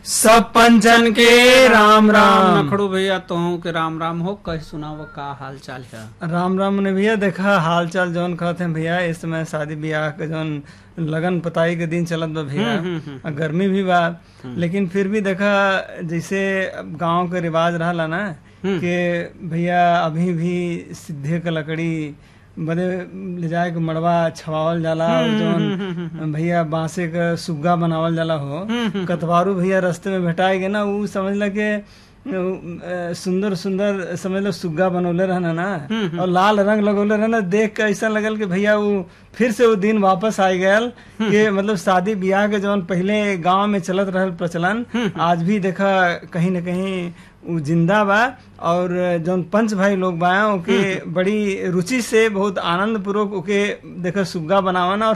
सब पंचन के राम राम नखड़ू भैया तोहू के राम राम हो कह सुनाव का हाल चाल है राम राम ने भैया देखा हाल चाल जौन कहते हैं भैया इस समय शादी ब्याह के जौन लगन पताई के दिन चलत बा भैया आ गर्मी भी बा लेकिन फिर भी देखा जैसे गांव के रिवाज रहला ना कि भैया अभी भी सिद्धे के लकड़ी बदे ले जाए के मड़वा छवावल जाला और जौन भैया बांसे के सुग्गा बनावल जाला हो कतवारू भैया रास्ते में भेटाए गए ना उ समझ के अ, सुंदर सुंदर समझ लो सुग्गा बनौले रहना ना और लाल रंग लगौले रहना देख के ऐसा लगल कि भैया वो फिर से वो दिन वापस आ गयल कि मतलब शादी ब्याह के जौन पहले गांव में चलत रहल प्रचलन आज भी देखा कहीं न कहीं उ जिंदा बा और जौन पंच भाई लोग बा ओके बड़ी रुचि से बहुत आनंद पूर्वक ओके देखा सुग्गा बनावन और